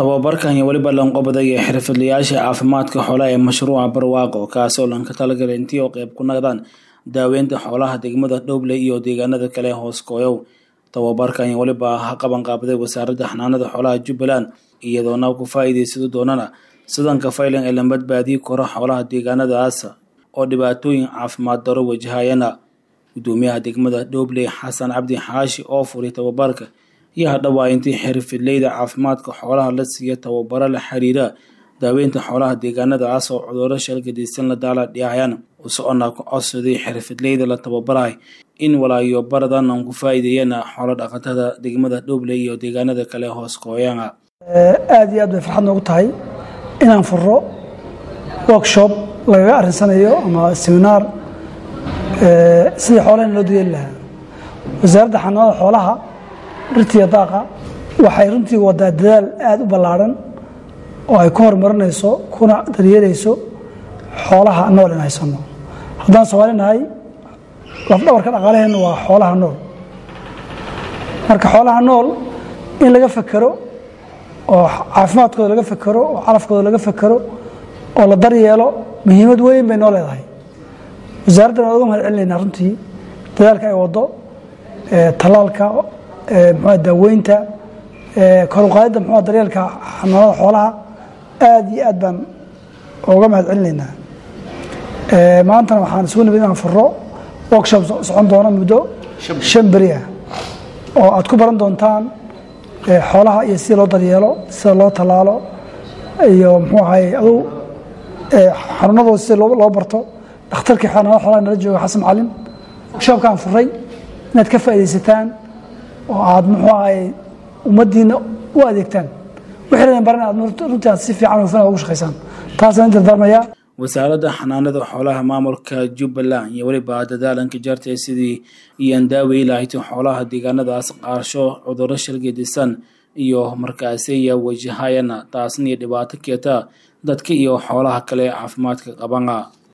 tababarkan iyo weliba lanqobaday ee xirfadlayaasha caafimaadka xoolaha ee mashruuca barwaaqo kaasoo lanka talagalay intii oo qeyb ku naqdaan daaweynta xoolaha degmada dhowble iyo deegaanada kale hoos kooyow tababarkan iyo weliba ha qaban qaabaday wasaaradda xanaanada xoolaha jubbaland iyadoona ku faa'iidaysado doonana sidanka faylan ee la badbaadiyi karo xoolaha deegaanadaas oo dhibaatooyin caafimaad daro wajahayana gudoomiyaha degmada dhowble xasan cabdi xaashi oo furay tababarka iyo hadhowaa intii xirfidleyda caafimaadka xoolaha la siiya tababaro la xiriira daaweynta xoolaha deegaanadaas oo cudurro shalgadiisan la daala dhiyahayaan usocona ku codsaday xirfidleyda la tababarahay in walaayo baradan aan ku faa'iideeyana xoolo dhaqatada degmada dhowble iyo deegaanada kale hoos kooyana aada iyo aad bay farxad noogu tahay inaan furo workshop lagaga arinsanayo ama seminaar sidii xoolahan loo dayeeli lahaa wasaaradda xanaanada xoolaha dhirtiiyo daaqa waxay runtii wadaa dadaal aada u ballaadhan oo ay ku horumarinayso kuna daryeelayso xoolaha nool in haysano haddaan soomaali nahay lafdhabarka dhaqaalaheenna waa xoolaha nool marka xoolaha nool in laga fekero oo caafimaadkooda laga fekero oo calafkooda laga fekero oo la daryeelo muhiimad weyn bay noo leedahay wasaaraddan waan uga mahad celinaynaa runtii dadaalka ay waddo tallaalka mxua daaweynta kor uqaadidda mxua daryeelka xanaanada xoolaha aada iyo aad baan uga mahad celinaynaa maantana waxaan isugu nimid inaan furo workshop socon doono muddo shan beri ah oo aad ku baran doontaan xoolaha iyo sida loo daryeelo sida loo tallaalo iyo muxuu ahay adu xanuunadooda sida loo barto dhakhtarkii xanaanada xoolaha nala jooga xasan macalin workshopkaan furay inaad ka faaidaysataan oo aad muxuu ahay ummaddiina u adeegtaan wixii baran aad runtii aad si fiican hufan ugu shaqaysaan taasaan in dardaarmayaa wasaaradda xanaanada xoolaha maamulka jubbaland iyo weliba dadaalanka jartay sidii iyoan daawey lahayd xoolaha deegaanadaas qaarsho cudurro shalgedisan iyo markaasiya wajahayana taasna iyo dhibaato keeta dadka iyo xoolaha kale caafimaadka qabana